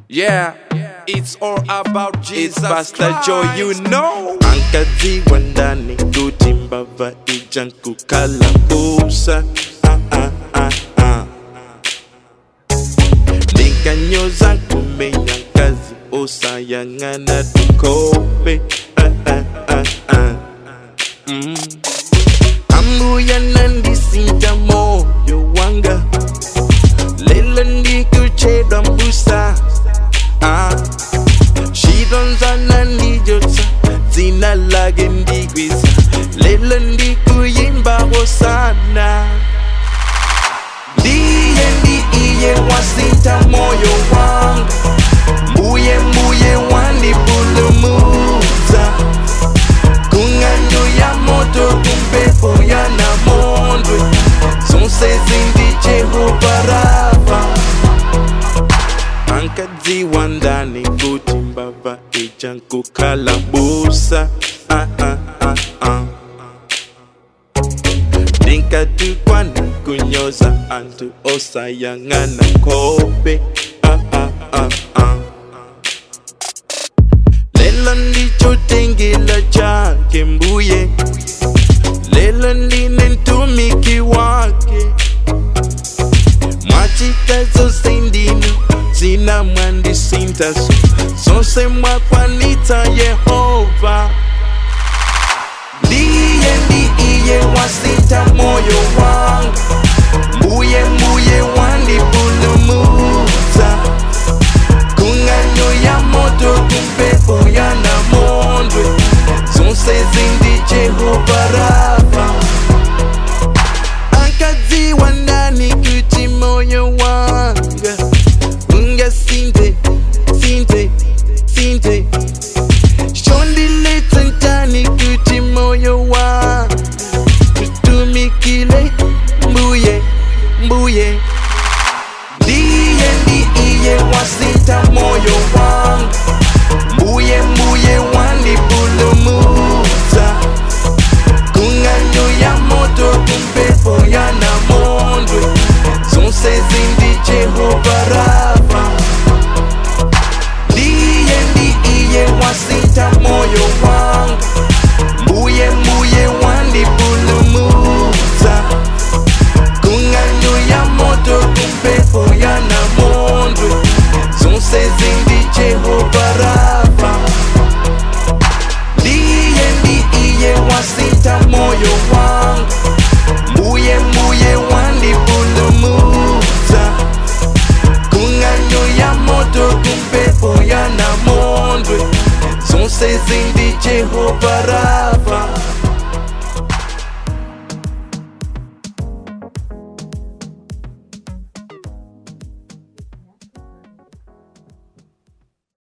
Yeah, it's all about Jesus It's Pastor Joe, you Christ. know. ankadziwa ndani kuti mbava ija nkukalabusa ah, ah, ah, ah. ndikanyoza kumenya kazi osayang'ana tukope ah, ah, ah, ah. Mm. ambuya nandisinta moyo wanga lelo ndikuchedwa mbusa ah. shidonzana ndijotsa dzina lake ndikwisa lelo ndikuyimbawo sana ndiye ndi iye wasinta moyo wanga mbuye mbuye wandipulumudza kung'anyo ya moto kumpepo ya namondwe zonse zindi jehova rafa ankadziwa ndani kuti mbava ija nkukalabusa ah, ah, ah, ah. ndinkatukwana kunyoza antu osayang'ana kope ah, ah, ah, ah. lelo ndichotengela chake mbuye lelo ndine mtumiki wake mwachita zonse ndinu zina mwandisintaso zonse mwakwanitsa yehova ndiye ndi iye wasinta moyo wanga mbuye mbuye wandipulumudza kung'anyo ya moto kumpepo ya namondwe zonse zindi jehova rafa ankadziwa ndani kuti moyo wanga ungasinte sinte sinte shondiletsa ndani kuti moyo wanga utumikile mbuye mbuye ndiye ndi iye wasinta moyo wanga mbuye mbuye wandipulumudza kung'anyo ya moto kumpepo ya namondwe zonse zindi jehova rafa ndiye ndi iye wasinta moyo wanga mbuye mbuye wandipulumudza kung'anyo ya moto kumpepo ya namondwe zonse zindi jehova rafa ndiye ndi iye wasinta moyo wanga mbuye mbuye wandipulumudza kung'anyo ya moto kumpepo ya namondwe zonse zindi jehova rafa